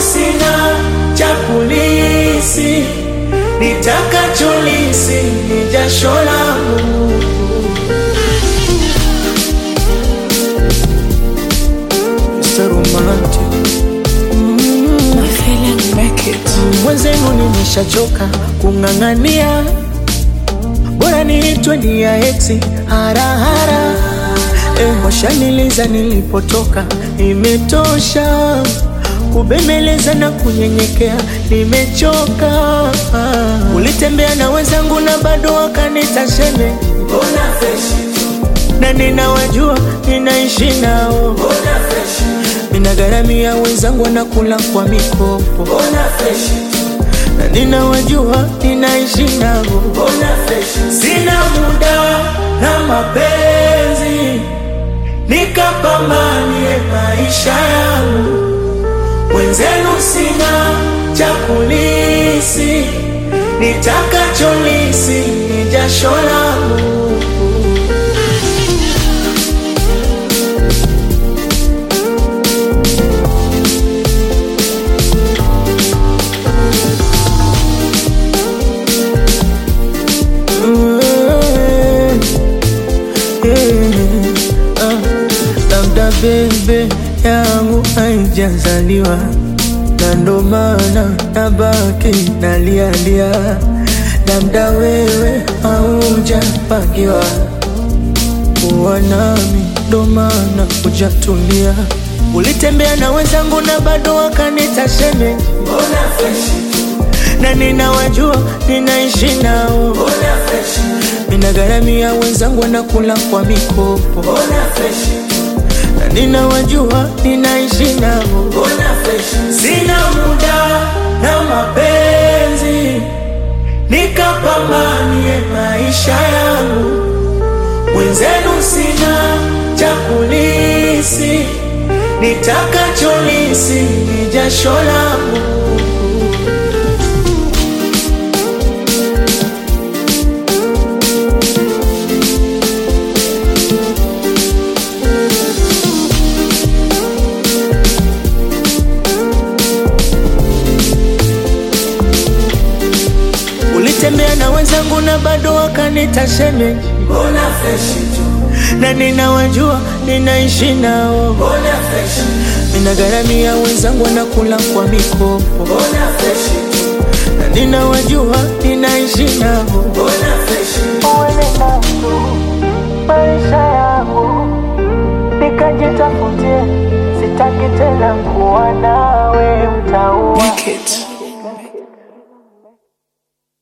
sina cha kulisi, nitakacholisi ni jasho langu. Mr. Romantic. Mwenzenu nimeshachoka kung'ang'ania, bora niitwe ni ya exi harahara. Eh, washaniliza nilipotoka, imetosha kubembeleza na kunyenyekea, nimechoka. Ulitembea na wenzangu na bado wakanita sheme, Mbona freshi tu, na ninawajua ninaishi nao, mbona freshi, ninagharamia wenzangu wanakula kwa mikopo, mbona freshi tu, na ninawajua ninaishi nao. mbona freshi, Sina muda na mapenzi, nikapambanie maisha yangu. Wenzenu sina cha kulisi, nitakacholisi ni jasho langu. Mm, yeah, ah, labda bebe yangu haijazaliwa na ndo maana nabaki nalialia, labda wewe haujapangiwa kuwa nami, ndo maana hujatulia. Ulitembea na wenzangu na bado wakanita shemeji, mbona freshi tu, na ninawajua ninaishi nao mbona freshi, Ninagharamia wenzangu wanakula kwa mikopo, mbona freshi tu, na ninawajua ninaishi nao. mbona freshi, Sina muda na mapenzi, nikapambanie maisha yangu. Wenzenu sina cha kulisi, nitakacholisi ni jasho langu. Ulitembea na wenzangu na bado wakanita shemeji, mbona freshi tu, na ninawajua ninaishi nao. mbona freshi, Ninagharamia wenzangu wanakula kwa mikopo, mbona freshi tu, na ninawajua ninaishi nao. mbona freshi, Uende nao maisha yangu, nikajitafutie, sitaki tena kuwa nawe mtaua. Wicked.